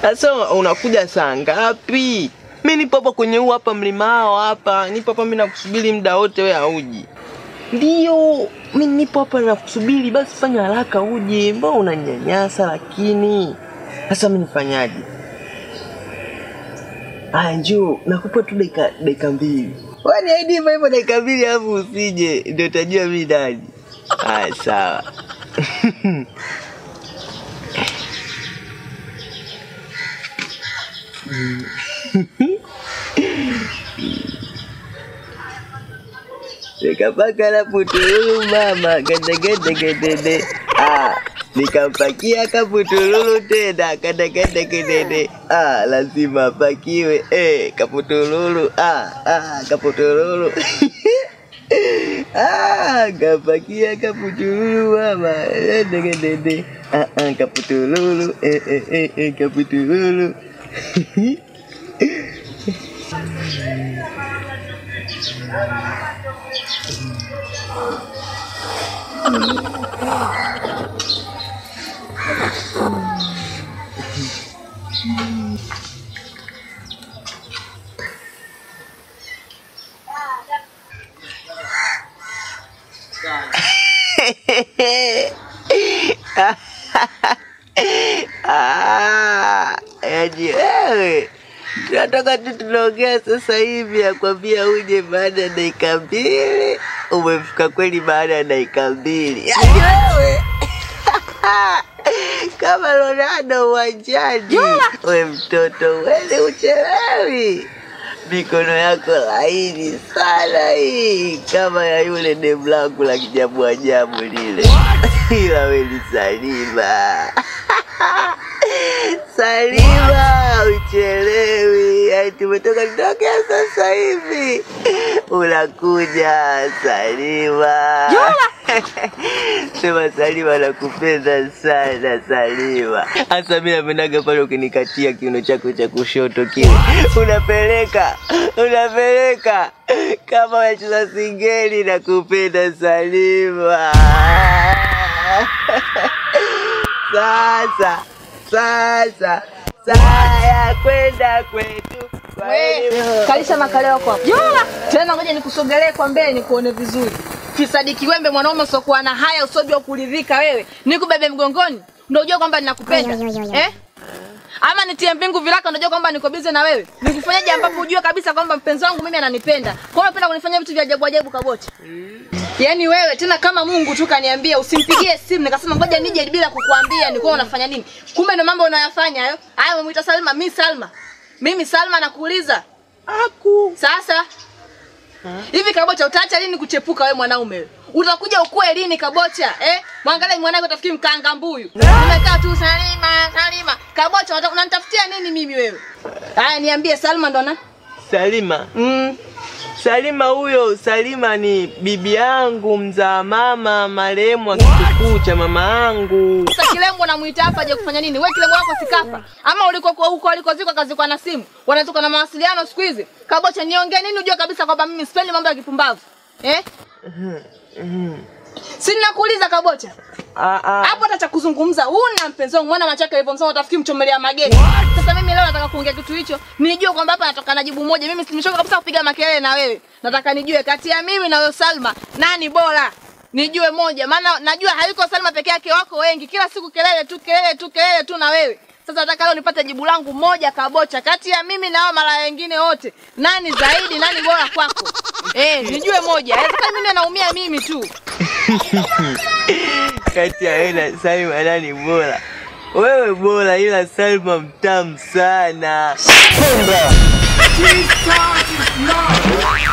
Sasa unakuja saa ngapi? Mi nipo hapa kwenye huu hapa mlimao hapa, nipo hapa mi nakusubiri muda wote, we hauji. Ndio, mi nipo hapa nakusubiri, basi fanya haraka uje. Mbona unanyanyasa lakini? Sasa mi nifanyaje? Aya, njoo nakupa tu dakika dakika mbili. Wani aidi hivyo hivyo dakika mbili alafu usije, ndio utajua mi nani. Aya, sawa. Nikapaka la putululu mama gedegedegedede. Ah, nikampakia kaputululu tena kadegedegedede. Ah, lazima apakiwe. Eh, kaputululu. Ah, ah, kaputululu. ah, kapakia kaputululu mama gedegedede. Ah, ah, kaputululu. Eh, eh, eh, eh, kaputululu. Ah, yaani wewe tunatoka tu tunaongea sasa hivi, akwambia uje baada ya dakika mbili, umefika kweli baada ya dakika mbili. Yaani wewe kama Ronaldo uwanjani, we mtoto wele uchelewi, mikono yako laini sana hii, kama ya yule demu langu la kijabu ajabu lile, ila we ni Salima. Salima, uchelewi. Ai, tumetoka kutokea sasa hivi, unakuja Salima. Sema Salima, nakupenda sana Salima. Hasa mimi napendaga pale ukinikatia kiuno chako cha kushoto kile, unapeleka unapeleka kama unacheza singeli. Nakupenda Salima. Sasa sasa saa ya kwenda kwetu. Kwa hiyo- Kalisha makalio yako hapo. Yola, tena ngoja nikusogelee kwa mbele nikuone vizuri. Fisadi kiwembe mwanaume usiokuwa na haya usiojua kuridhika wewe. Nikubebe mgongoni ndio unajua kwamba ninakupenda. Eh? Ama nitie mbingu viraka ndio unajua kwamba niko busy na wewe. Nikufanyaje ambapo ujue kabisa kwamba mpenzi wangu mimi ananipenda. Kwa hiyo unapenda kunifanyia vitu vya ajabu ajabu kaboti. Yaani wewe tena kama Mungu tu kaniambia usimpigie simu nikasema ngoja nije bila kukuambia nilikuwa unafanya nini. Kumbe ndio mambo unayofanya hayo. Haya umemuita Salma, mimi Salma. Mimi Salma nakuuliza. Aku. Sasa hivi Kabocha, utaacha lini kuchepuka wewe mwanaume wewe? Utakuja ukue lini Kabocha? Eh? Mwangalie mwanako utafikiri mkanga mbuyu. Umekaa tu Salima, Salima. Kabocha unataka- unanitafutia nini mimi wewe? Haya niambie Salma ndo na? Salima, Mm. Salima huyo, Salima ni bibi yangu mzaa mama marehemu wa kitukuu cha mama yangu. Sasa kilembo unamuita hapa aje kufanya nini? Wewe kilembo wako sikafa. Ama uliko kwa huko alikozikwa kazikwa na simu. Wanatoka na mawasiliano siku hizi. Kabocha niongee nini ujue kabisa kwamba mimi sipendi mambo ya kipumbavu. Eh? Si ninakuuliza Kabocha. Ah, ah. hapo hata cha kuzungumza huna mpenzi wangu mwana machaka hivyo msema utafikiri mchomelea mageti sasa mimi leo nataka kuongea kitu hicho nijue kwamba hapa natoka na jibu moja mimi simechoka kabisa kupiga makelele na wewe nataka nijue kati ya mimi na wewe Salma nani bora nijue moja maana najua hayuko Salma peke yake wako wengi kila siku kelele tu kelele tu kelele tu na wewe sasa nataka leo nipate jibu langu moja kabocha kati ya mimi na hao mara wengine wote nani zaidi nani bora kwako eh nijue moja inawezekana mimi naumia mimi tu Kati ya wewe na Salima nani bora? Wewe bora, ila Salma mtamu sana. Jesus is Lord.